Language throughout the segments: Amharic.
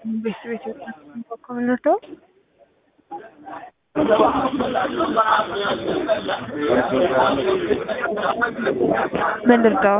ቤት ቤት ከምንወደው ምን ልርዳው?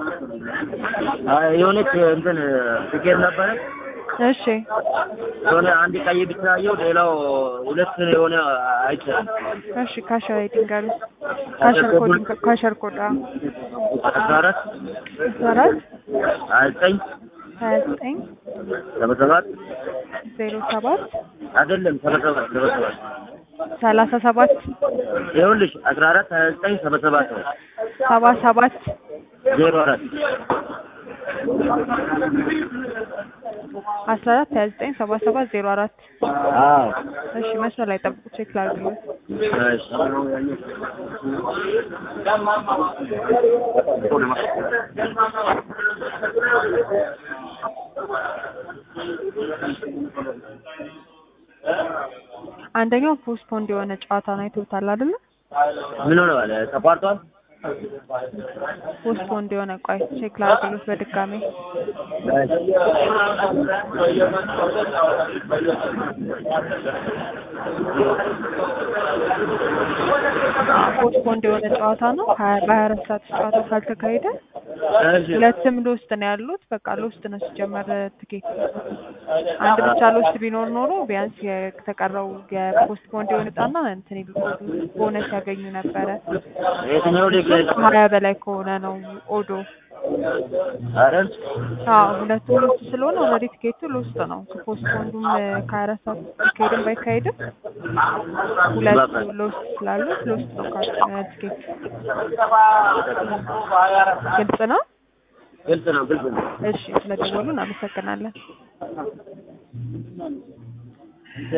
የሆነች እንትን ትኬት ነበረ። እሺ የሆነ አንድ ቀይ ብቻ አየሁ፣ ሌላው ሁለት የሆነ አይቻልም። እሺ ካሸር አይዲንጋሉ ካሸር ኮድ ካሸር ኮድ አስራ አራት አስራ አራት ሀያ ዘጠኝ ሀያ ዘጠኝ ሰባ ሰባት ዜሮ ሰባት አይደለም ሰባ ሰባት ሰባ ሰባት ሰላሳ ሰባት ይኸውልሽ አስራ አራት ሀያ ዘጠኝ ሰባ ሰባት ነው ሰባ ሰባት ዜሮ አራት አስራ አራት ሀያ ዘጠኝ ሰባ ሰባት ዜሮ አራት አዎ እሺ መስመር ላይ ጠብቁ ቼክ ላድርግልኝ እሺ አንደኛው ፖስትፖንድ የሆነ ጨዋታ ነው አይተውታል አይደለ ምን ሆነ ባለ ተቋርጧል ፖስትፖንድ የሆነ ቆይ ቼክ ላድርግልኝ በድጋሚ ፖስትፖንድ የሆነ ጨዋታ ነው ሀያ በሀያ አራት ሰዓት ጨዋታ ካልተካሄደ እሺ ሁለትም ሎስት ነው ያሉት በቃ ሎስት ነው ሲጀመር ትኬት አንድ ብቻ ሎስት ቢኖር ኖሮ ቢያንስ የተቀረው የፖስትፖንድ የሆነ ዕጣና እንትን ይሉ ቦነስ ያገኙ ነበረ የትኛው ሊግ ላይ ነው? ሀያ በላይ ከሆነ ነው ኦዶ ኧረ አዎ ሁለቱም ሎስት ስለሆነ ኦልሬዲ ትኬቱ ሎስት ነው ፖስትፖንዱም ከሀያ አራት ሰዓት ቢካሄድም ባይካሄድም ሁለቱ ሎስት ስላሉት ሎስት ነው ካ- ትኬት ግልጽ ነው ግልጽ ነው ግልጽ ነው እሺ ስለደወሉ እናመሰግናለን